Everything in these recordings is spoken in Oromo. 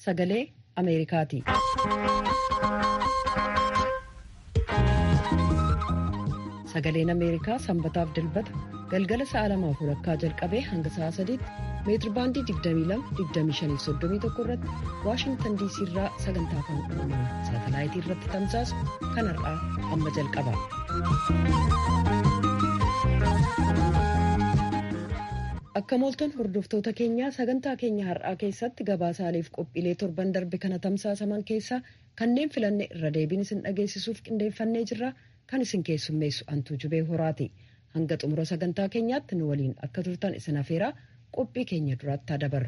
sagalee Ameerikaati. Sagaleen Ameerikaa sanbataaf dilbata galgala sa'a lamaaf walakkaa jalqabee hanga sa'a sadiitti meetir baandii 22-25-31 irratti Waashingtan diisii irraa sagantaa afaan oromoo saatalaayitii irratti tamsaasu kan har'aa amma jalqaba. Akka mooltan hordoftoota keenyaa sagantaa keenya har'aa keessatti gabaasaaleef qophiilee torban darbe kana tamsaasaman keessaa kanneen filanne irra deebiin isin dhageessisuuf qindeeffannee jirra kan isin keessummeessu antuu jubee horaati. Hanga xumura sagantaa keenyaatti nu waliin akka turtan isin afeeraa qophii keenya duraatti dabarru.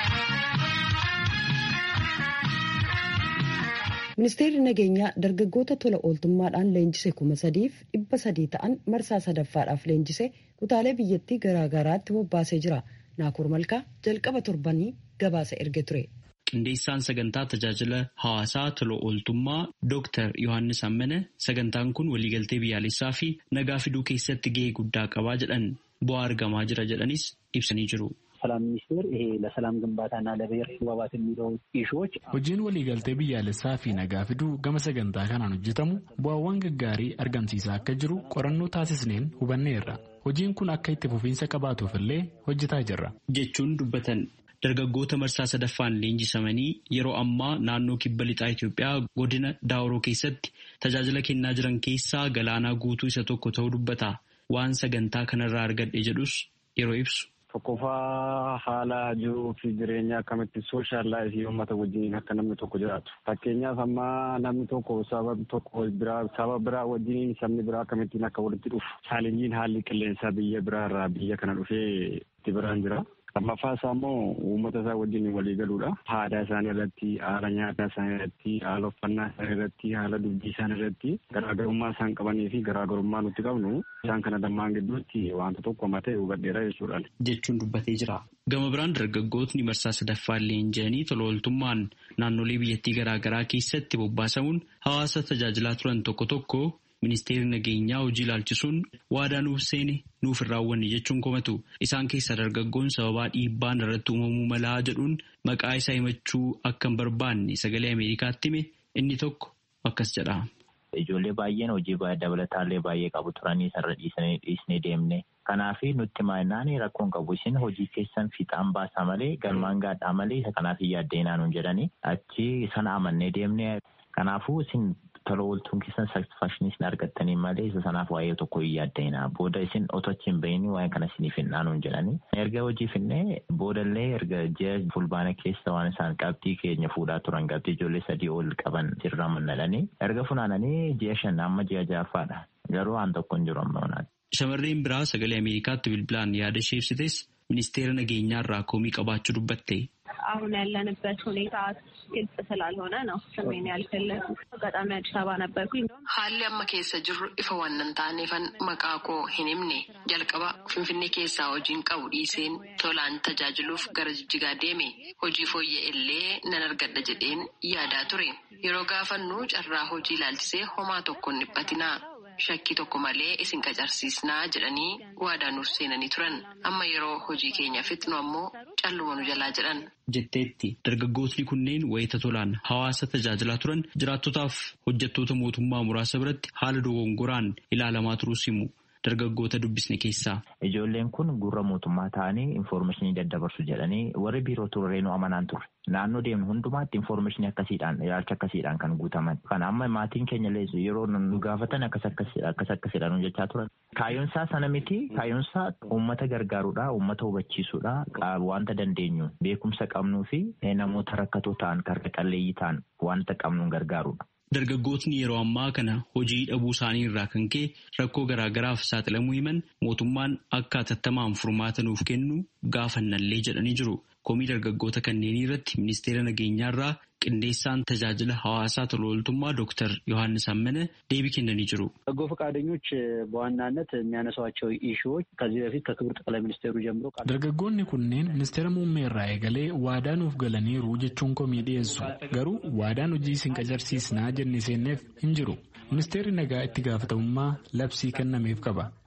Ministeerri nageenyaa dargaggoota tola ooltummaadhaan leenjise kuma sadiif dhibba sadii ta'an marsaa sadaffaadhaaf leenjise kutaalee biyyattii garaagaraatti bobbaasee jira. Naakur Malkaa jalqaba torbanii gabaasa erge ture. Qindeessaan sagantaa tajaajila hawaasaa tola ooltummaa Dr. Yohaannis Ammane sagantaan kun waliigaltee biyyaalessaa fi nagaa fiduu keessatti gahee guddaa qabaa jedhan bu'aa argamaa jira jedhanis ibsanii jiru. ሰላም ሚኒስቴር ይሄ ለሰላም ግንባታና ለብሔር መግባባት የሚለው ኢሹዎች hojiin waliigaltee biyyaalessaa fi nagaa fiduu gama sagantaa kanaan hojjetamu bu'aawwan gaggaarii argamsiisaa akka jiru qorannoo taasisneen hubanneerra hojiin kun akka itti fufiinsa qabaatuuf illee hojjetaa jirra. jechuun dubbatan dargaggoota marsaa sadaffaan leenjisamanii yeroo ammaa naannoo kibba lixaa Itoophiyaa godina Daawuroo keessatti tajaajila kennaa jiran keessaa galaanaa guutuu isa tokko ta'uu dubbata waan sagantaa kanarraa argadhe jedhus yeroo ibsu. Tokkoffaa haala jiruu fi jireenya akkamitti sooshaal laayifii uummata wajjin akka namni tokko jiraatu. Fakkeenyaaf amma namni tokko sababa tokko biraa saba biraa wajjin sabni biraa akkamittiin akka walitti dhufu. Chaalenjiin haalli qilleensaa biyya biraa irraa biyya kana dhufee itti biraan jira. Lammaffaa isaa immoo uummata isaa wajjin walii galuudha. Aadaa isaanii irratti, haala nyaataa isaanii irratti, haala uffannaa isaanii irratti, haala dubbii isaanii irratti garaagarummaa isaan qabanii fi garaagarummaa nuti qabnu isaan kana lamaan gidduutti wanta tokko matee hubadheera jechuudha. Jechuun dubbatee jira. Gama biraan dargaggootni marsaa sadaffaan leenji'anii tola ooltummaan naannolee biyyattii garaagaraa keessatti bobbaasamuun hawaasa tajaajilaa turan tokko tokko ministeerri nageenyaa hojii ilaalchisuun waadaa nuuf seene nuuf hin raawwanne jechuun komatu isaan keessaa dargaggoon sababaa dhiibbaan irratti uumamuu malaa jedhuun maqaa isaa himachuu akka hin barbaanne sagalee ameerikaatti hime inni tokko akkas jedha. Ijoollee baay'een hojii dabalataallee baay'ee qabu turanii sarara dhiisanii dhiisnee deemne. Kanaaf nutti maannaan rakkoon qabu isin hojii keessan fiixaan baasaa malee galmaan gaadhaa malee isa kanaaf hin yaaddeenaa nuun jedhanii achi sana amannee deemne. Kanaafuu isin tola ooltuun keessan satisfakshinii isin argattanii malee isa sanaaf waa'ee tokko hin yaaddeenaa. Booda isin otoo achi hin bahin waa'ee kana isiniif hin dhaanuun jedhanii. Erga hojii finnee boodallee erga ji'a fulbaana keessa waan isaan qabxii keenya fuudhaa turan qabxii ijoollee sadii ol qaban sirraa mannalanii erga funaananii ji'a shan amma ji'a ja'affaadha. Garuu waan tokko hin jiru amma Shamarreen biraa sagalee Ameerikaatti bilbilaan yaada ishee ibsites ministeera nageenyaa irraa komii qabaachuu dubbatte. አሁን ያለንበት ሁኔታ ግልጽ ስላልሆነ ነው ስሜን ያልፈለጉ አጋጣሚ አዲስ አበባ ነበርኩኝ። Haalli amma keessa jirru ifa waan hin taaneefan maqaa koo hin himne jalqaba Finfinnee keessaa hojiin qabu dhiiseen tolaan tajaajiluuf gara jijjigaa deeme hojii fooyya'e illee nan argadha jedheen yaadaa ture yeroo gaafannu carraa hojii ilaalchisee homaa tokko hin dhiphatinaa. Shakkii tokko malee isin qacarsiisnaa jedhanii waadaa nuuf seenanii turan amma yeroo hojii keenya fixnu ammoo calluma nu jalaa jedhan. Jetteetti dargaggootni kunneen wayita tolaan hawaasa tajaajilaa turan jiraattotaaf hojjettoota mootummaa muraasa biratti haala dogongoraan ilaalamaa turuus himu. dargaggoota dubbisne keessaa. Ijoolleen kun gurra mootummaa ta'anii infoormeeshinii daddabarsu jedhanii warri biiroo turreenuu amanaan turre. Naannoo deemnu hundumaatti infoormeeshinii akkasiidhaan ilaalcha akkasiidhaan kan guutaman. Kan amma maatiin keenya leessu yeroo nu gaafatan akkas akkasidhaan jechaa turan. Kaayyoonsaa sana miti kaayyoonsaa uummata gargaaruudha uummata hubachiisuudha wanta dandeenyu beekumsa qabnuu fi namoota rakkatoo ta'an karra qalleeyyii ta'an wanta qabnuun gargaaruudha. Dargaggootni yeroo ammaa kana hojii dhabuu isaanii irraa kan ka'e rakkoo garaagaraaf saaxilamuu himan mootummaan akka hatattamaan furmaata nuuf kennu gaafannallee jedhanii jiru. Komii dargaggoota kanneenii irratti ministeera nageenyaa irraa qindeessaan tajaajila hawaasaa tola ooltummaa ዶክተር ዮሐንስ አመነ deebii kennanii jiru. በጎ ፈቃደኞች በዋናነት የሚያነሷቸው ኢሹዎች ከዚህ በፊት ከክቡር ጠቅላይ ሚኒስቴሩ ጀምሮ dargaggoonni kunneen ministeera muummee irraa eegalee waadaa nuuf galaniiru jechuun komii dhiyeessu garuu waadaan hojii isin qacarsiisnaa jenne seenneef hin jiru ministeerri nagaa itti gaafatamummaa labsii kennameef qaba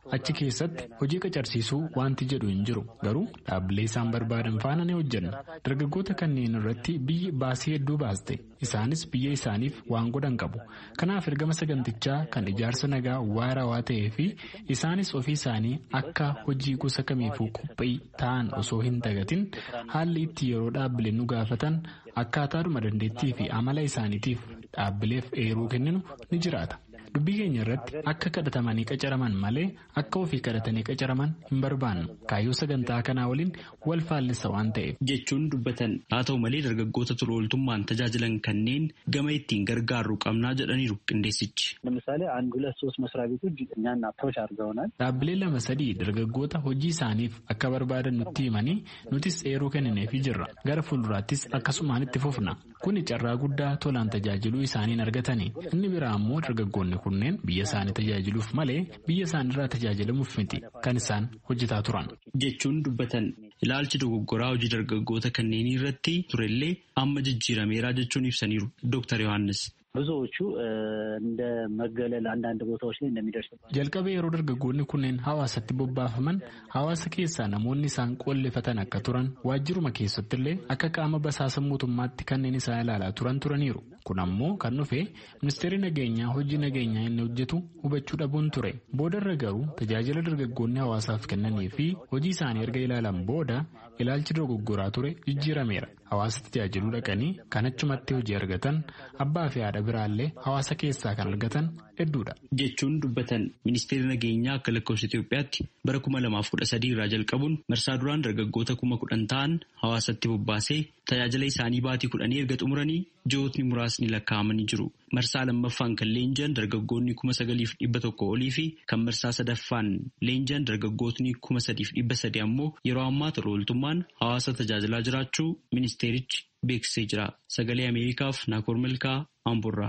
achi keessatti hojii qacarsiisuu wanti jedhu hin jiru garuu dhaabbilee isaan barbaadan faana ni hojjenna dargaggoota kanneen irratti biyyi baasii hedduu baaste isaanis biyya isaaniif waan godhan qabu kanaaf ergama sagantichaa kan ijaarsa nagaa waarawaa ta'ee fi isaanis ofii isaanii akka hojii gosa kamiifuu qophii ta'an osoo hin dagatin haalli itti yeroo dhaabbileen nu gaafatan akkaataadhuma dandeettii fi amala isaaniitiif dhaabbileef eeruu kenninu ni jiraata. dubbii keenya irratti akka kadhatamanii qacaraman malee akka ofii kadhatanii qacaraman hin barbaannu kaayyoo sagantaa kanaa waliin wal faallisa waan ta'eef. jechuun dubbatan haa ta'u malee dargaggoota tola ooltummaan tajaajilan kanneen gama ittiin gargaarru qabnaa jedhaniiru qindeessichi. ለምሳሌ አንድ ሁለት ሶስት መስሪያ ቤቶች እኛን አፕሮች አድርገውናል። dhaabbilee lama sadii dargaggoota hojii isaaniif akka barbaadan nutti himanii nutis eeruu kennineefii jirra gara fuulduraattis akkasumaan itti fufna kuni carraa guddaa tolaan tajaajiluu isaaniin argatanii inni biraa ammoo dargaggoonni kunneen biyya isaanii tajaajiluuf malee biyya isaaniirraa tajaajilamuuf miti kan isaan hojjetaa turan. jechuun dubbatan ilaalchi dogoggoraa hojii dargaggoota kanneenii irratti turellee amma jijjiirameeraa jechuun ibsaniiru Dr. Yohaannis. ብዙዎቹ እንደ መገለል አንዳንድ ቦታዎች ላይ እንደሚደርስ jalqaba yeroo dargaggoonni kunneen hawaasatti bobbaafaman hawaasa keessaa namoonni isaan qollifatan akka turan waajjiruma keessattillee akka qaama basaasa mootummaatti kanneen isaan ilaalaa turan turaniiru kun ammoo kan dhufe ministeerri nageenyaa hojii nageenyaa inni hojjetu hubachuu dhabuun ture boodarra garuu tajaajila dargaggoonni hawaasaaf kennanii fi hojii isaanii erga ilaalan booda ilaalchi dogoggoraa ture jijjiirameera hawaasa tajaajiluu dhaqanii kan achumatti hojii argatan abbaa fi haadha biraallee hawaasa keessaa kan argatan hedduudha. jechuun dubbatan ministeerri nageenyaa akka lakkoofsa Itoophiyaatti bara kuma lamaaf kudha sadii irraa jalqabuun marsaa duraan dargaggoota kuma kudhan ta'an hawaasatti bobbaasee tajaajila isaanii baatii kudhanii erga xumuranii ji'ootni muraasni lakkaa'amanii jiru. Marsaa lammaffaan kan leenji'an dargaggoonni kuma sagaliif dhibba tokko olii fi kan marsaa sadaffaan leenji'an dargaggootni kuma sadiif dhibba sadi ammoo yeroo ammaa tola ooltummaan hawaasa tajaajilaa jiraachuu ministeerichi beeksisee jira. Sagalee Ameerikaaf Naakoor Milkaa Amburraa.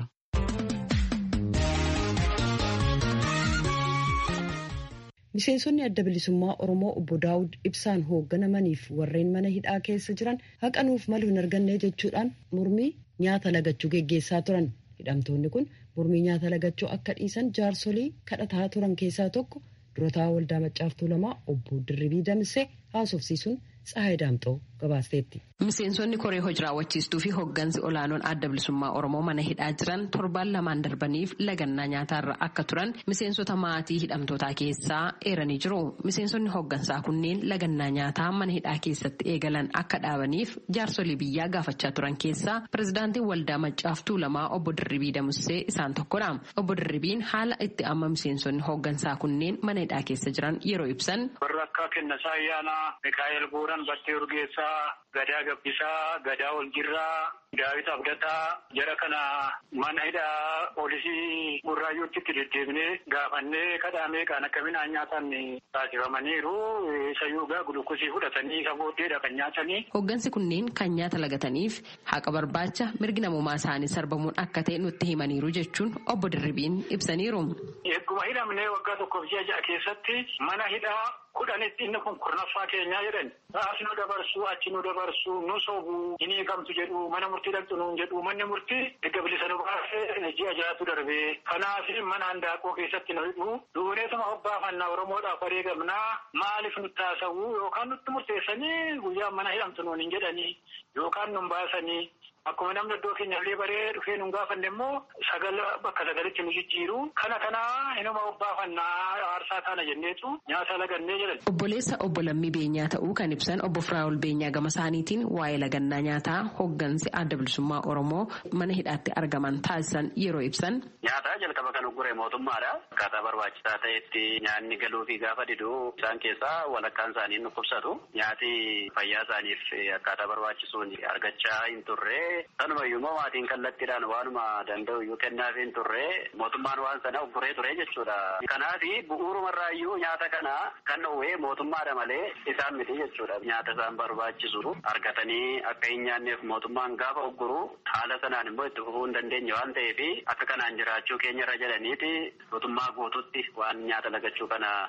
Miseensonni adda bilisummaa Oromoo obbo Daawud ibsaan hoogganamaniif warreen mana hidhaa keessa jiran haqanuuf malu hin arganne jechuudhaan mormii nyaata lagachuu geggeessaa turan. Hidhamtoonni kun mormii nyaata lagachuu akka dhiisan jaarsolii kadhataa turan keessaa tokko durataa waldaa maccaaftuu lamaa obbo Dirribii Damsee haasofsiisuun Tsahaay Daamxoo gabaasteetti. Miseensonni koree hojii raawwachiistuu fi hooggansi olaanoon adda bilisummaa Oromoo mana hidhaa jiran torbaan lamaan darbaniif lagannaa nyaataarra akka turan miseensota maatii hidhamtootaa keessaa eeranii jiru. Miseensonni hooggansaa kunneen lagannaa nyaataa mana hidhaa keessatti eegalan akka dhaabaniif jaarsolii biyyaa gaafachaa turan keessaa pirezidaantiin waldaa maccaaftuu lamaa obbo Dirribii Damusee isaan tokkodha. Obbo Dirribiin haala itti amma miseensonni hooggansaa kunneen mana hidhaa keessa jiran yeroo ibsan. Warra akka Kennasaa Ayyaanaa, Mikaa'el Booran, Battee Urgeessaa, Gadaa Gabbisaa, Gadaa Oljirraa, Daawit Abdataa, jara kana mana hidhaa poolisii Burraayyuutti itti deddeebinee gaafannee kadhaamee kan akkaminaan nyaatan taasifamaniiru. Isayyuu gaa gulukkosii fudhatanii isa booddeedha kan nyaatanii. Hooggansi kunneen kan nyaata lagataniif haqa barbaacha mirgi namummaa isaanii sarbamuun akka ta'e nutti himaniiru jechuun obbo Dirribiin ibsaniiru. Egguma hidhamnee waggaa tokkoof ji'a ja'a keessatti mana hidhaa kudhanitti inni kun kurnaffaa keenyaa jedhan as nu dabarsu achi nu dabarsu nu sobu hin hiikamtu jedhu mana murtii dhaqxu nuun jedhu manni murtii erga bilisa nu baasee ji'a ja'atu darbee kanaaf mana handaaqoo keessatti nu hidhu duuneetuma hobbaafannaa oromoodhaaf wareegamnaa maaliif nutti haasa'u yookaan nutti murteessanii guyyaa mana hidhamtu nuun hin jedhanii yookaan nun baasanii Akkuma namni iddoo keenyallee baree dhufee nun gaafanne immoo sagal bakka sagalitti nu jijjiiru. Kana kanaa inuma obbaafannaa aarsaa taana jenneetu nyaata lagannee jedhan. Obboleessa obbo Lammii Beenyaa ta'uu kan ibsan obbo Firaa'ol Beenyaa gama isaaniitiin waa'ee lagannaa nyaataa hooggansi adda bilisummaa Oromoo mana hidhaatti argaman taasisan yeroo ibsan. Nyaata jalqaba kan uggure mootummaadha. Akkaataa barbaachisaa ta'etti nyaanni galuu fi gaafa diduu isaan keessaa walakkaan isaanii nu qubsatu. Nyaati fayyaa isaaniif akkaataa barbaachisuun argachaa hin turre. Sanumayyuu immoo maatiin kallattiidhaan waanuma danda'u iyyuu kennaaf hin turre mootummaan waan sana ugguree ture jechuudha. Kanaaf bu'uurumarraayyuu nyaata kana kan dhowwee mootummaadha malee isaan miti jechuudha. Nyaata isaan barbaachisu argatanii akka hin nyaanneef mootummaan gaafa ugguru haala sanaan immoo itti fufuu hin dandeenye waan ta'eef akka kanaan jiraachuu keenya irra jedhaniiti mootummaa guututti waan nyaata lagachuu kana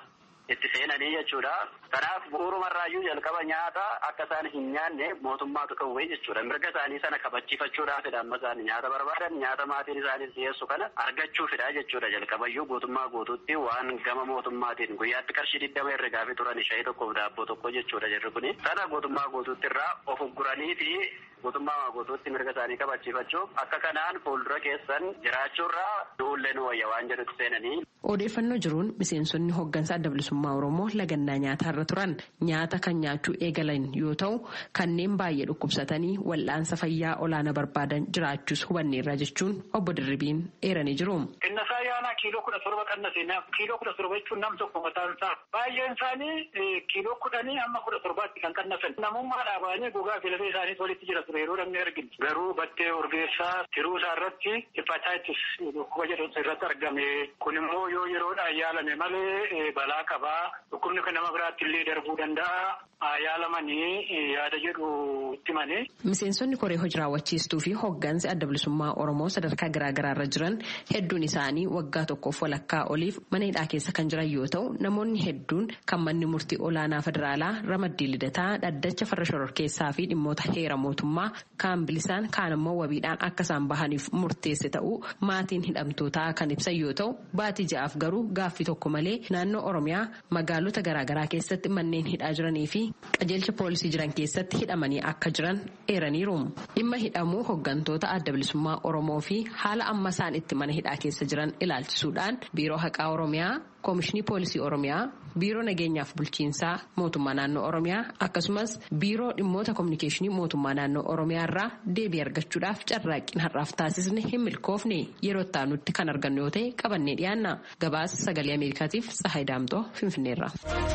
itti seenanii jechuudha. Kanaaf bu'uurumarraayyuu jalqaba nyaata akka isaan hin nyaanne mootummaatu dhowwee jechuudha. Mirga isaanii sana kabachiifachuudhaafidha amma isaan nyaata barbaadan nyaata maatiin isaaniif dhiyeessu kana argachuufidha jechuudha. Jalqabayyuu guutummaa guutuutti waan gama mootummaatiin guyyaatti qarshii digdama herregaafii turan shayii tokkoof daabboo tokko jechuudha jirri kuni. Sana guutummaa guutuutti irraa of ugguranii fi guutummaa guutuutti mirga isaanii kabachiifachuuf akka kanaan fuuldura keessan jiraachuurraa du'ullee nu wayya waan jedhutti seenanii. Odeeffannoo jiruun miseensonni hooggansa adda bilisummaa Oromoo lagannaa nyaataarra turan nyaata kan nyaachuu eegalan yoo ta'u kanneen baay'ee dhukkubsatanii wal'aansa fayyaa olaanaa barbaadan jiraachuus hubanneerra jechuun obbo Dirribiin eeranii jiru. Qinnasaa yaanaa kiiloo kudha torba qannasee kiiloo kudha torba jechuun nam tokko mataan isaa baay'een isaanii kiiloo kudhanii hamma kudha torbaatti kan qannasan namummaa dhaabanii gogaa filatee isaaniis walitti jira ture yeroo namni arginu garuu battee urgeessaa tiruu isaa irratti hepatitis dhukkuba jedhamtu irratti argame kun immoo yoo yeroodhaan yaalame malee balaa qabaa dhukkubni kan nama biraatti illee darbuu danda'a yaalamanii yaada jedhu itti mane. Miseensonni koree hojii raawwachiistuu fi hooggansi adda bilisummaa Oromoo sadarkaa garaagaraa irra jiran hedduun isaanii waggaa tokkoof walakkaa oliif mana hidhaa keessa kan jiran yoo ta'u namoonni hedduun kan manni murtii olaanaa federaalaa ramaddii lidataa dhaddacha farra shororkeessaa fi dhimmoota heera mootummaa kaan bilisaan kaan immoo wabiidhaan akka isaan bahaniif murteesse ta'uu maatiin hidhamtootaa kan ibsan yoo ta'u baatii ja'aaf garuu gaaffii tokko malee naannoo Oromiyaa magaalota garaagaraa keessatti manneen hidhaa jiranii fi qajeelcha poolisii jiran keessatti hidhamanii akka jiran eeraniiru. Dhimma hidhamuu hooggantoota adda bilisummaa Oromoo fi haala amma isaan itti mana hidhaa keessa jiran ilaalchisuudhaan biiroo haqaa Oromiyaa koomishinii poolisii Oromiyaa biiroo nageenyaaf bulchiinsaa mootummaa naannoo Oromiyaa akkasumas biiroo dhimmoota kominikeeshinii mootummaa naannoo Oromiyaa irraa deebii argachuudhaaf carraaqqiin har'aaf taasisne hin milkoofne yeroo itti kan argannu yoo ta'e qabannee dhiyaanna gabaasa sagalee Ameerikaatiif Tsahaay Daamtoo Finfinneerra.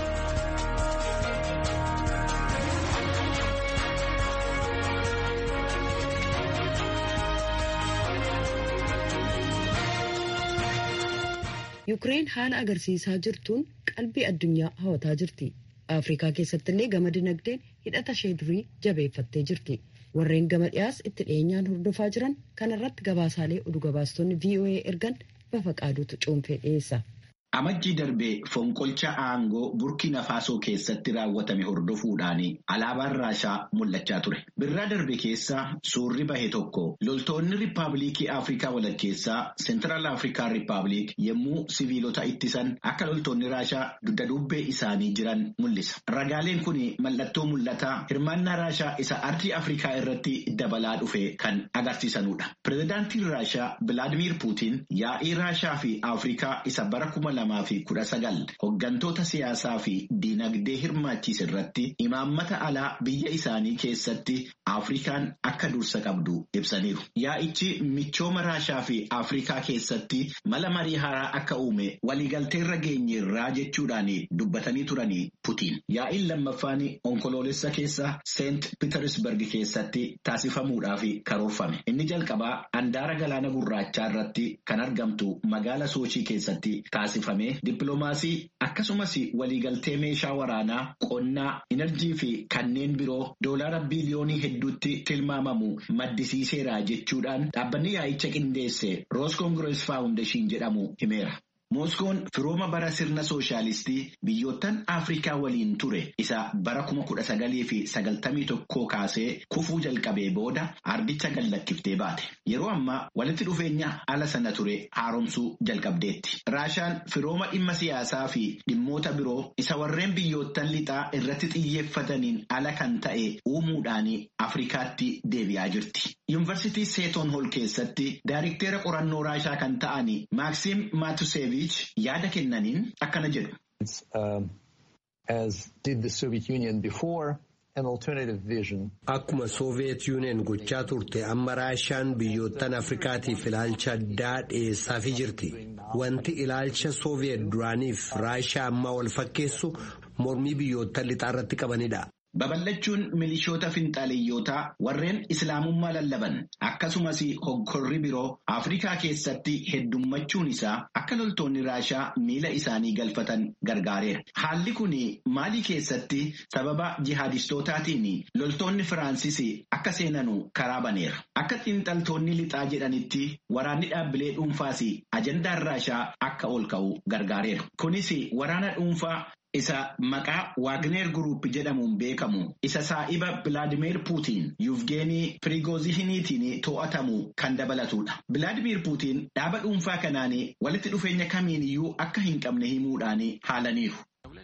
Yukireen haala agarsiisaa jirtuun qalbii addunyaa hawataa jirti. Afrikaa keessatti illee gama dinagdeen hidhata ishee durii jabeeffattee jirti. Warreen gama dhiyaas itti dhiyeenyaan hordofaa jiran kanarratti gabaasaalee oduu gabaastonni VOA ergan bafa qaaduutu cuunfee dhiyeessa. Amajjii darbee fonqolcha aangoo burkina faasoo keessatti raawwatame hordofuudhaan alaabaan raashaa mul'achaa ture. Birraa darbe keessa suurri bahe tokko loltoonni riippaabilikii Afrikaa walakkeessaa Seentiraal Afrikaa Riippaabilik yommuu siviilota ittisan akka loltoonni raashaa dugda duubbee isaanii jiran mul'isa. Ragaaleen kun mallattoo mul'ataa hirmaannaa raashaa isa ardii Afrikaa irratti dabalaa dhufe kan agarsiisanudha. Pireezidaantiin raashaa Bilaadimiir Puutiin yaa'ii raashaa fi Afrikaa isa bara kuma lamaa fi kudha sagal hoggantoota siyaasaa fi diinagdee hirmaachiise irratti imaammata alaa biyya isaanii keessatti Afrikaan akka dursa qabdu ibsaniiru. Yaa'ichi michooma raashaa fi Afrikaa keessatti mala marii haaraa akka uume waliigalteerra geenyeerraa jechuudhaan dubbatanii turanii Putiin. Yaa'iin lammaffaan onkoloolessa keessa Seent Pitersberg keessatti taasifamuudhaaf karoorfame. Inni jalqabaa handaara galaana gurraachaa irratti kan argamtu magaala Soochii keessatti taasifame. Dippiloomaasii akkasumas waliigaltee meeshaa waraanaa qonnaa enerjii fi kanneen biroo doolaara biliyoonii hedduutti tilmaamamu maddisiiseera jechuudhaan dhaabbanni yaa'icha qindeesse roos koongirees faawundeeshin jedhamu himeera. Mooskoon firooma bara sirna sooshaalistii biyyoottan Afrikaa waliin ture isa bara kuma kudha sagalii fi sagaltamii tokkoo kaasee kufuu jalqabee booda ardicha gallakkiftee baate. Yeroo ammaa walitti dhufeenya ala sana ture haaromsuu jalqabdeetti. Raashaan firooma dhimma siyaasaa fi dhimmoota biroo isa warreen biyyoottan lixaa irratti xiyyeeffataniin ala kan ta'e uumuudhaan Afrikaatti deebi'aa jirti. Yuunivarsiitii Seeton Hol keessatti daayirikteera qorannoo Raashaa kan ta'an Maaksiim Maatuseevi. yaada kennaniin akkana jedhu. Akkuma Sooviyeet Yuuniyeen gochaa turte amma Raashaan biyyoottan Afrikaatiif ilaalcha addaa dhiyeessaafii jirti. Wanti ilaalcha Sooviyeet duraaniif Raashaa ammaa wal fakkeessu mormii biyyoottan lixaa irratti qabanidha. Babal'achuun milishoota finxaaleeyyotaa warreen islaamummaa lallaban akkasumas hoggorri biroo Afrikaa keessatti heddummachuun isaa akka loltoonni raashaa miila isaanii galfatan gargaareera. Haalli kun maalii keessatti sababa jihaadistootaatiin loltoonni Firaansis akka seenanu karaa baneera. Akka xiinxaltoonni lixaa jedhanitti waraanni dhaabbilee dhuunfaas ajandaan raashaa akka ol ka'u gargaareera. Kunis waraana dhuunfaa isa maqaa Waagneer Guruup jedhamuun beekamu isa saa'iba Bilaadimeer Puutiin Yuvgeenii Pirigoozihiniitiin to'atamu kan dabalatudha. Bilaadimeer Puutiin dhaaba dhuunfaa kanaan walitti dhufeenya kamiin iyyuu akka hin qabne himuudhaan haalaniiru.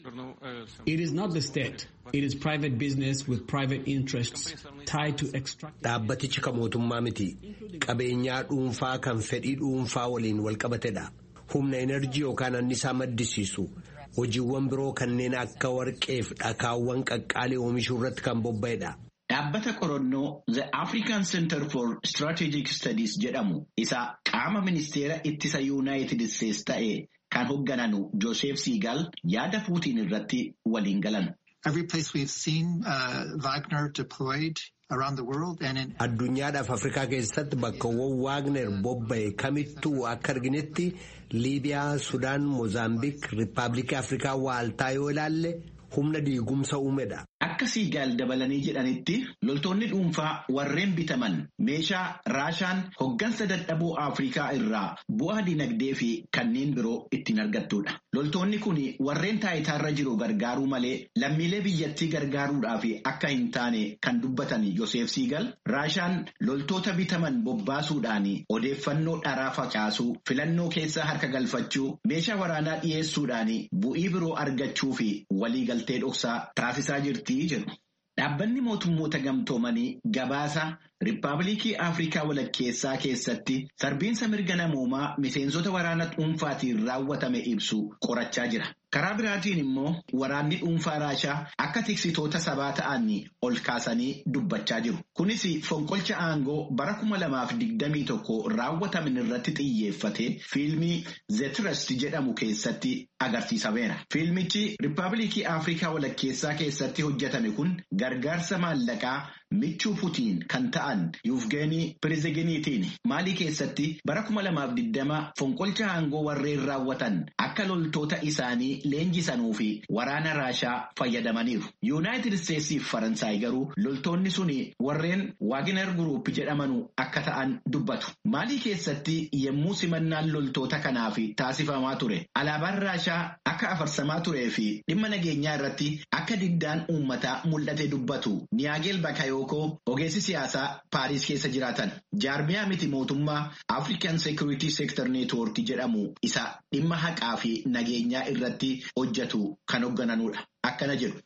It is not the state. It is private business with private interests tied to extract. Dhaabbatichi kan mootummaa miti. Qabeenyaa dhuunfaa kan fedhii dhuunfaa waliin walqabatedha. Humna enerjii yookaan annisaa maddisiisu. Hojiiwwan biroo kanneen akka warqeef dhakaawwan qaqqaalii oomishuu irratti kan bobba'edha. Dhaabbata qorannoo The African Center for Strategic Studies jedhamu isa qaama ministeera ittisa Yuunaayitid Isteetsi ta'e kan hooggananu Joosef Siigal yaada Puutiin irratti waliin galan. Every place we've seen uh, Wagner deployed around the world and in Addunyaadhaaf Afrikaa keessatti bakkawwan Waagner bobba'e kamittuu akka arginetti Liibiyaa, Sudaan, Moozaambiik, Riippaabilikii Afrikaa waaltaa yoo ilaalle humna diigumsa uumedha. Akka siigaal dabalanii jedhanitti loltoonni dhuunfaa warreen bitaman meeshaa raashaan hoggansa dadhaboo Afrikaa irraa bu'aa dinagdee fi kanneen biroo ittiin argattudha. Loltoonni kun warreen taayitaarra jiru gargaaruu malee lammiilee biyyattii gargaaruudhaaf akka hin taane kan dubbatan Yoseef Siigal raashaan loltoota bitaman bobbaasuudhaan odeeffannoo dharaa facaasuu filannoo keessaa harka galfachuu meeshaa waraanaa dhiyeessuudhaan bu'ii biroo argachuu fi waliigaltee dhoksaa taasisaa jirti. Dhaabbanni mootummoota gamtoomanii gabaasa Riippaabilikii Afrikaa walakkeessaa keessatti sarbiinsa mirga namoomaa miseensota waraana dhuunfaatiin raawwatame ibsu qorachaa jira. Karaa biraatiin immoo waraanni dhuunfaa Raashaa akka tiksitoota sabaa ta'an ol kaasanii dubbachaa jiru. Kunis fonqolcha aangoo bara kuma lamaaf digdamii tokko raawwataman irratti xiyyeeffate fiilmii The Trust jedhamu keessatti agarsiisameera. Fiilmichi Riippaabilikii Afrikaa walakkeessaa keessatti hojjetame kun gargaarsa maallaqaa michuu Putiin kan ta'an Yuvgeenii Piriziginiitiin maalii keessatti bara kuma lamaaf digdama fonqolcha aangoo warreen raawwatan akka loltoota isaanii leenjisanii fi waraana Raashaa fayyadamaniiru. Yuunaayitid Isteetsii fi Faransaay garuu loltoonni sun warreen Waagner Guruup jedhamanu akka ta'an dubbatu. Maalii keessatti yemmuu simannaan loltoota kanaaf taasifamaa ture alaabaan Raashaa akka afarsamaa turee fi dhimma nageenyaa irratti akka diddaan uummataa mul'ate dubbatu. Niyaageel Bakayookoo ogeessi siyaasaa Paariis keessa jiraatan. Jaarmiyaa miti mootummaa African Security Sector Network jedhamu isa dhimma haqaa fi nageenyaa irratti hojjetu kan hooggananudha. Akkana jedhu.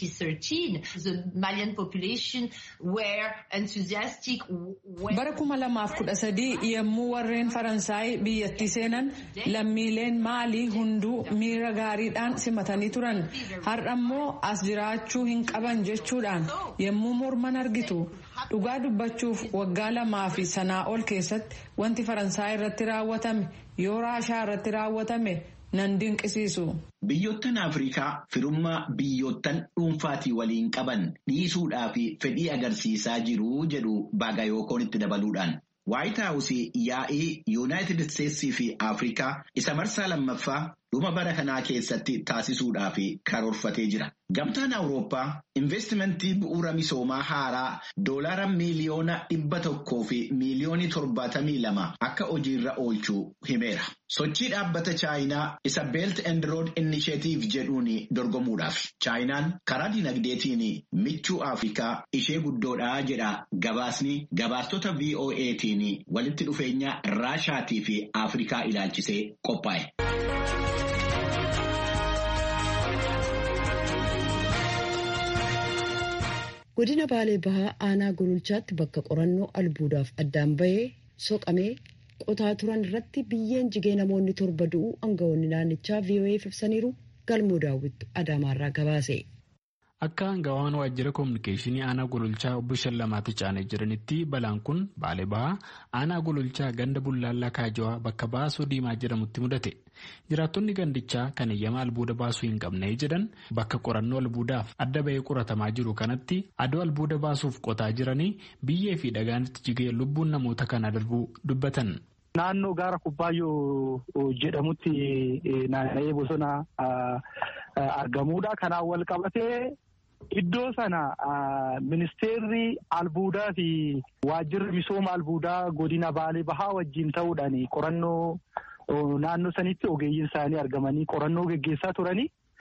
2013 the Malian population were enthusiastic. Bara kuma lamaaf kudha sadii yemmuu warreen Faransaay biyyattii seenan lammiileen maalii hunduu miira gaariidhaan simatanii turan. Har'a immoo as jiraachuu hin qaban jechuudhaan yemmuu morman argitu. Dhugaa dubbachuuf waggaa lamaa fi sanaa ol keessatti wanti Faransaay irratti raawwatame yoo Raashaa irratti raawwatame nan dinqisiisu. Biyyoottan Afrikaa firummaa biyyoottan dhuunfaatii waliin qaban dhiisuudhaa fi fedhii agarsiisaa jiru jedhu Baagayookoon itti dabaluudhaan. Waayit Haawusii yaa'ii Yuunaayitid Isteetsii fi Afrikaa isa marsaa lammaffaa dhuma bara kanaa keessatti taasisuudhaaf karoorfatee jira. Gamtaan Awurooppaa investimentii bu'uura misoomaa haaraa doolaara miiliyoona dhibba tokkoo fi miiliyoonii torbaatamii lama akka hojiirra oolchuu himeera. Sochii dhaabbata Chaayinaa isa Belt and Road Initiative jedhuun dorgomuudhaaf. Chaayinaan karaa dinagdeetiin michuu Afrikaa ishee guddoodhaa jedha gabaasni gabaastota VOA'tiin walitti dhufeenya Raashaatii fi Afrikaa ilaalchisee qophaa'e. godina baalee bahaa aanaa gololchaatti bakka qorannoo albuudaaf addaan bahee soqamee qotaa turan irratti biyyeen jigee namoonni torba du'uu aangawoonni naannichaa VOA'f ibsaniiru galmoo daawwittu adaamaarraa gabaase. Akka aangawaan waajjira koominikeeshinii aanaa gololchaa obbo Shallamaatti caanee jiranitti balaan kun baalee bahaa aanaa gololchaa ganda bullaallaa kaajawaa bakka baasoo diimaa jedhamutti mudate. Jiraattonni gandichaa kan eeyyama albuuda baasuu hin qabne jedhan bakka qorannoo albuudaaf adda bahee qoratamaa jiru kanatti adoo albuuda baasuuf qotaa jiranii biyyee fi dhagaanitti jigee lubbuun namoota kana darbuu dubbatan. Naannoo gaara Kubbaayyoo jedhamutti naanna'ee bosona argamuudha. Kanaan wal qabatee iddoo sana ministeerri albuudaa fi waajjirri misooma albuudaa godina Baalee Bahaa wajjin ta'uudhaan qorannoo naannoo sanitti ogeeyyiin isaanii argamanii qorannoo geggeessaa turanii.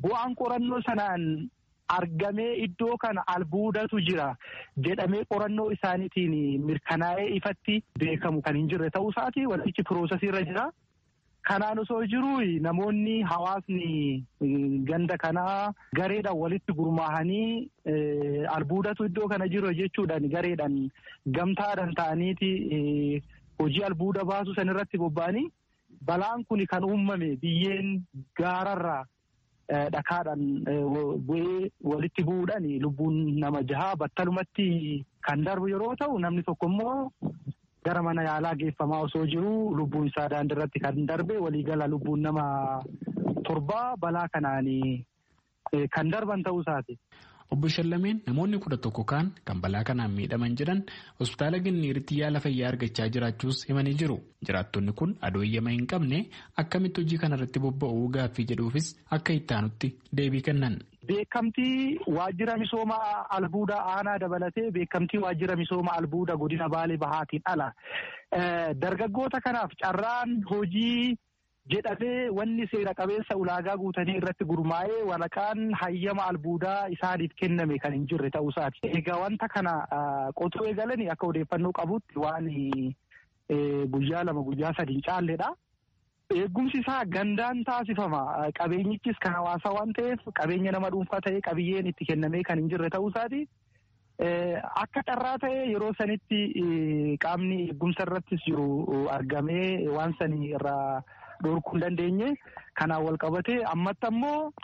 bu'aan qorannoo sanaan argamee iddoo kana albuudatu jira jedhamee qorannoo isaaniitiin mirkanaa'ee ifatti beekamu kan hin jirre ta'uu isaati wantichi piroosesiirra jira. Kanaan osoo jiru namoonni hawaasni ganda kanaa gareedhaan walitti gurmaahanii albuudatu iddoo kana jiru jechuudhaan gareedhaan gamtaadhaan ta'aniiti hojii albuuda baasu san irratti bobba'anii balaan kun kan uumame biyyeen gaararraa dhakaadhaan bu'ee walitti bu'uudhaan lubbuun nama jahaa battalumatti kan darbu yeroo ta'u namni tokko immoo gara mana yaalaa geeffamaa osoo jiru lubbuun isaa daandirratti kan darbe waliigala lubbuun nama torbaa balaa kanaan kan darban ta'uu isaati. Obbo Shallameen namoonni kudha tokko kaan kan balaa kanaan miidhaman jedhan hospitaala Ginniiritti yaala fayyaa argachaa jiraachuus himanii jiru. Jiraattonni kun adooyyama hin qabne akkamitti hojii kanarratti bobba'uu gaaffii jedhuufis akka ittaanutti deebii kennan. Beekamtii waajjira misooma albuudaa aanaa dabalatee beekamtii waajjira misooma albuudaa godina baalee bahaatiin ala. Dargaggoota kanaaf carraan hojii jedhamee wanni seera qabeessa ulaagaa guutanii irratti gurmaa'ee walaqaan hayyama albuudaa isaaniif kenname kan hin jirre ta'uu isaati. Egaa wanta kana qotuu eegalanii akka odeeffannoo qabutti waan guyyaa lama guyyaa sadi hin caalledha. Eegumsi isaa gandaan taasifama. Qabeenyichis kan hawaasaa waan ta'eef qabeenya nama dhuunfaa ta'ee qabiyyeen itti kennamee kan hin jirre ta'uu isaati. Akka carraa ta'ee yeroo sanitti qaamni eegumsa irrattis jiru argamee waan sanii irraa dhorkuu hin dandeenye. Kanaan wal qabatee ammatti ammoo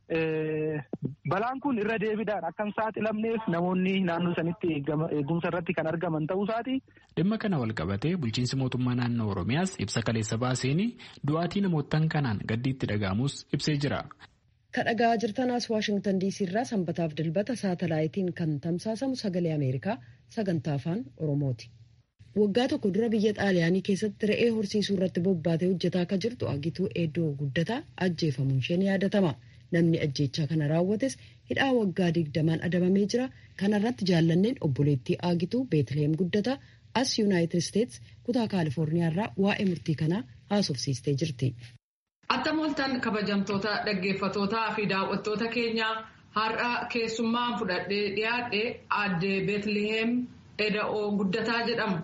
balaan kun irra deebiidhaan akka hin saaxilamneef namoonni naannoo sanitti eegumsa irratti kan argaman ta'uu isaati. Dhimma kana wal qabatee bulchiinsi mootummaa naannoo Oromiyaas ibsa kaleessa baaseen du'aatii namootaan kanaan gaddiitti dhaga'amus ibsee jira. Kan dhaga'aa jirtanaas Waashingtan diisii irraa sanbataaf dilbata saatalaayitiin kan tamsaasamu sagalee Ameerikaa sagantaa afaan Oromooti. Waggaa tokko dura biyya Xaaliyaanii keessatti re'ee horsiisuu irratti bobbaatee hojjetaa akka jirtu agituu eddoo guddataa ajjeefamuun ishee ni yaadatama. Namni ajjeechaa kana raawwates hidhaa waggaa digdamaan adabamee jira. Kana irratti jaallanneen obboleettii Aagituu Beetlehem guddataa as Yuunaayitid Isteets kutaa Kaalifoorniyaa irraa waa'ee murtii kanaa haasofsiistee jirti. Attam ooltan kabajamtoota dhaggeeffatootaa fi daawwattoota keenyaa har'a keessummaan fudhadhee dhiyaadhe aadde Beetlehem Eda'oo guddataa jedhamu.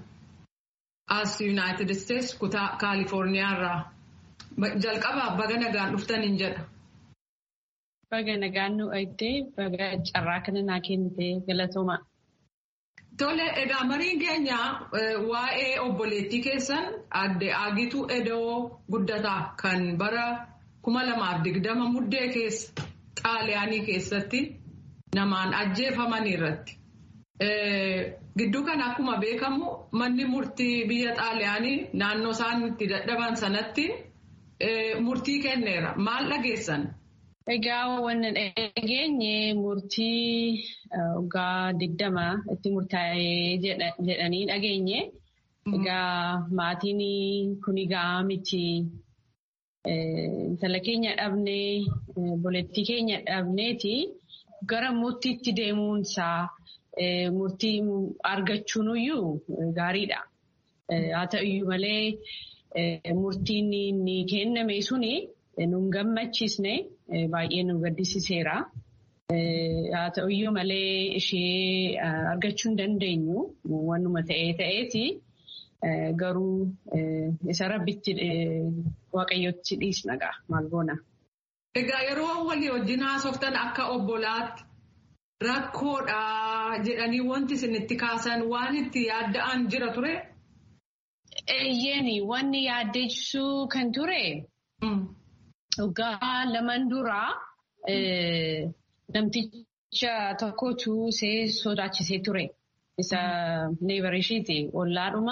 As Yuunaayitid Isteets kutaa Kaalifoorniyaa irraa. Jalqabaa baga nagaan dhuftaniin jedha. Baga nagaan nu eegdee baga carraa kana naa kennite galatooma. Tole egaa mariin keenya waa'ee obboleettii keessan aadde Aagituu Eda'oo guddataa kan bara kuma lamaaf digdama muddee keessa xaaliyaanii keessatti namaan ajjeefaman irratti. Gidduu kana akkuma beekamu manni murtii biyya xaaliyaanii naannoo isaan itti dadhaban sanatti murtii kenneera. Maal dhageessan? Egaa wannan dhageenye murtii waggaa digdama itti murtaa'ee jedhanii dhageenye. Egaa maatiin kun egaa miti intala keenya dhabnee obboleettii keenya dhabneeti gara murtiitti deemuunsaa murtii argachuunuyyuu gaariidha. Haa ta'uyyuu malee murtiin ni kenname suni nun gammachiisne baay'ee nu gaddisiiseera. Haa ta'uyyuu malee ishee argachuu hin dandeenyu wannuma ta'ee ta'eeti garuu isa rabbitti waaqayyotti dhiisna gaa maal goona. Egaa yeroo walii wajjin haasoftan akka obbolaatti rakkoodha jedhanii wanti isinitti kaasan waan itti yaadda'an jira ture? Eeyyeeni wanni yaaddeessuu kan ture waggaa lamaan duraa namticha tokkotu see sodaachisee ture. Isa neevarishiiti ollaadhuma.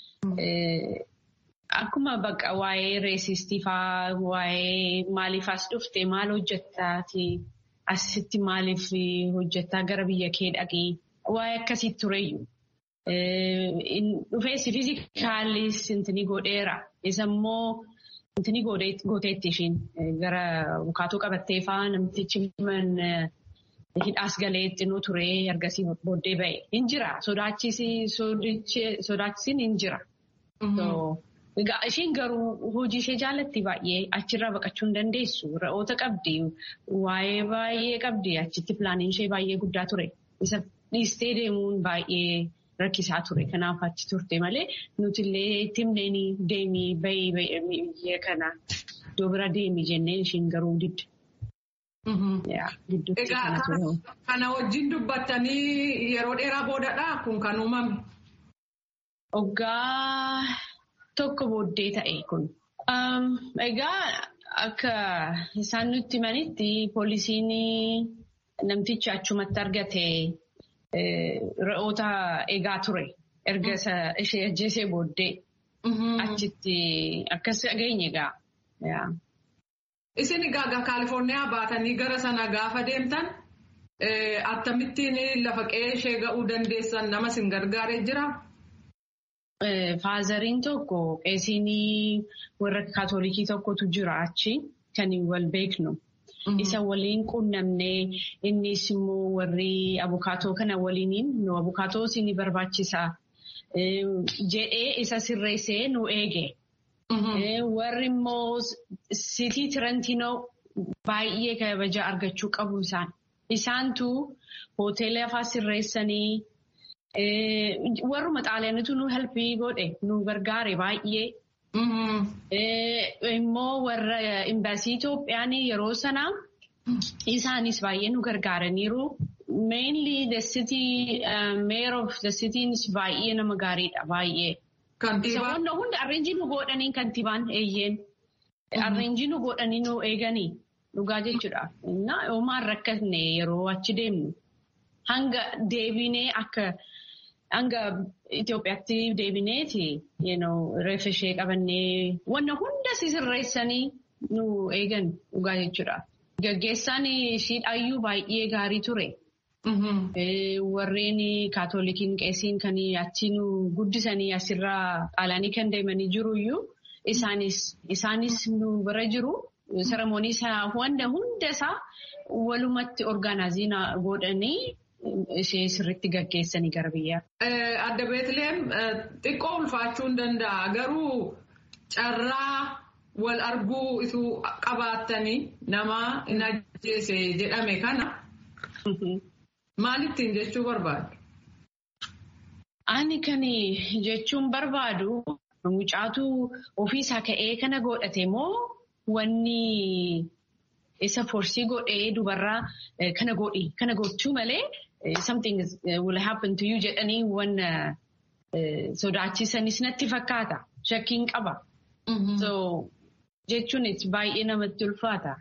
Akkuma bakka waa'ee reesistii faa waa'ee maaliif as dhufte maal hojjettaati asitti maaliif hojjettaa gara biyya kee dhaqee waa'ee akkasii tureyyuu. Dhufeessi fiizikaalis intini godheera. Isa immoo intini gooteetti ishiin gara bukaatuu qabattee faa namtichi hidhaas galeetti nu ture ergasii booddee ba'e. Hin jira. Sodaachisiin hin jira. Isheen garuu hojii ishee jaallatti baay'ee achirraa baqachuu hin dandeessu. Re'oota qabdi. Waa'ee baay'ee qabdi. Achitti pilaaniin ishee baay'ee guddaa ture. Isa dhiistee deemuun baay'ee rakkisaa ture. Kanaaf achi turte malee nuti illee itti himneen deemii bahii biyya kana iddoo bira deemii jenneen isheen garuu didde. Egaa kana wajjin dubbattanii yeroo dheeraa boodadhaa kun kan uumame? Waggaa tokko booddee ta'e kun. Egaa akka isaan nutti himanitti poolisiin namticha achumatti argate re'oota eegaa ture. Erga ishee ajjeesee booddee achitti akkas dhageenye egaa. Isin egaa Kaalifoorniyaa baatanii gara sana gaafa deemtan akkamittiin lafa qe'ee ishee ga'uu dandeessan nama isin gargaaree jiraa? Faazariin tokko qeesiin warra kaatolikii tokkotu jira achi kan wal beeknu. Isa waliin quunnamnee innis immoo warri abukaatoo kana waliiniin nu abukaatoo isin barbaachisa jedhee isa sirreessee nu eege. Warri immoo sitii Tirantinoo baay'ee kabaja argachuu qabu isaan. Isaantu hoteela lafaa sirreessanii warruma xaaliyaanitu nu helpii godhe nu gargaare baay'ee. Immoo warra imbaasii Itoophiyaan yeroo sanaa isaanis baay'ee nu gargaaraniiru. Mainly the city mayor of the cities baay'ee nama gaariidha baay'ee. Isa hunda arreenjii nu godhanii kantiibaan eeyyeen. Arreenjii nu godhanii nu eeganii dhugaa jechuudha. Homaan rakkatne yeroo achi deemnu. Hanga deebinee akka hanga Itoophiyaatti deebineeti reefa ishee qabannee wanna hunda sirreessanii nu eegan dhugaa jechuudha. Gaggeessaan ishiidhaayyuu baay'ee gaarii ture. Warreen kaatolikiin qeesiin kan achi nu guddisanii asirraa xaalaanii kan deemanii jiruyyuu isaanis nu bira jiru. Saramoonii isaa wanta hunda isaa walumatti orgaanaazii godhanii ishee sirriitti gaggeessanii gara biyyaa. Adda Beetleem xiqqoo ulfaachuu hin danda'a. Garuu carraa wal arguu ituu qabaattanii nama hin ajjeese jedhame kana maalittiin jechuu barbaadu? Ani kan jechuun barbaadu mucaatu ofiisaa ka'ee kana godhate moo wanni isa forsii godhee dubarraa kana godhi kana gochuu malee something will happen to you jedhanii wanna sodaachisanis natti fakkaata shakkiin qaba. So jechuun baay'ee namatti ulfaata.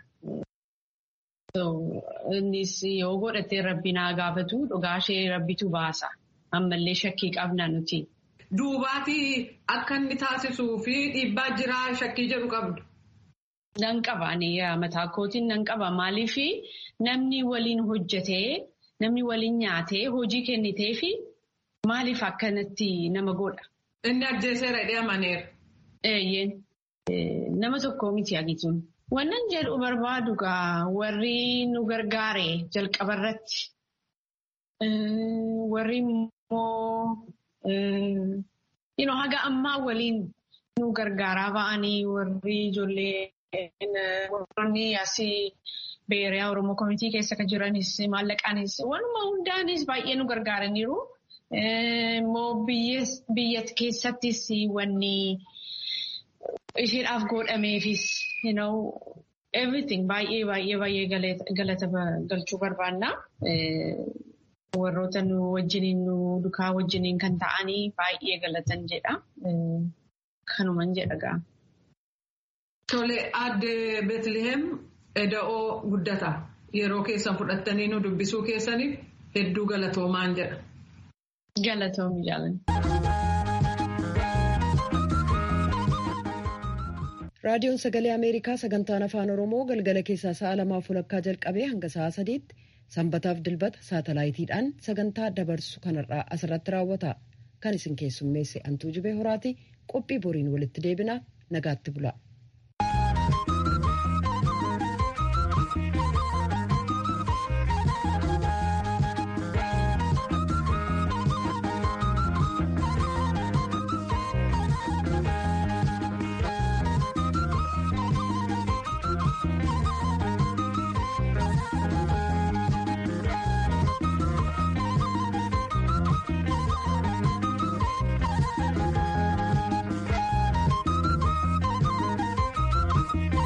So innis yoo godhatee rabbi naa gaafatu dhugaa ishee rabbitu baasa. Ammallee shakkii qabna nuti. Duubaatii akka inni taasisuu fi dhiibbaa jiraa shakkii jedhu qabdu. Nan qaba mataa kootiin nan qaba maaliif namni waliin hojjetee namni waliin nyaatee hojii kennitee fi maaliif akkanatti nama godha. Inni ajjeeseera hidhee amaneera. Eeyyeen nama tokko miti agituun. Wannan jedhu barbaadu gaa warri nu gargaare jalqaba irratti warri immoo haga ammaa waliin nu gargaaraa ba'anii warri ijoollee warroonni asii beeriyaa Oromoo Komitii keessa kan jiranis maallaqaanis wanuma hundaanis baay'ee nu gargaaraniiru. Immoo biyya keessattis wanni isheedhaaf godhameefis everything baay'ee baay'ee baay'ee galata galchuu barbaanna. Warroota nu wajjiniin nu dukaa wajjiniin kan ta'anii baay'ee galatan jedha. Kanuman jedha gaa. Tole aadde Beetliheem eda'oo guddata. Yeroo keessan fudhattanii nu dubbisuu keessaniif hedduu galatoomaan jedha. Galatoomi jaalan. raadiyoon sagalee ameerikaa sagantaan afaan oromoo galgala keessaa sa'a lamaaf walakkaa jalqabee hanga sa'a sadiitti sanbataaf dilbata saatalaayitiidhaan sagantaa dabarsu kanarraa asirratti raawwata kan isin keessummeesse antuu jibee horaati qophii boriin walitti deebina nagaatti bula.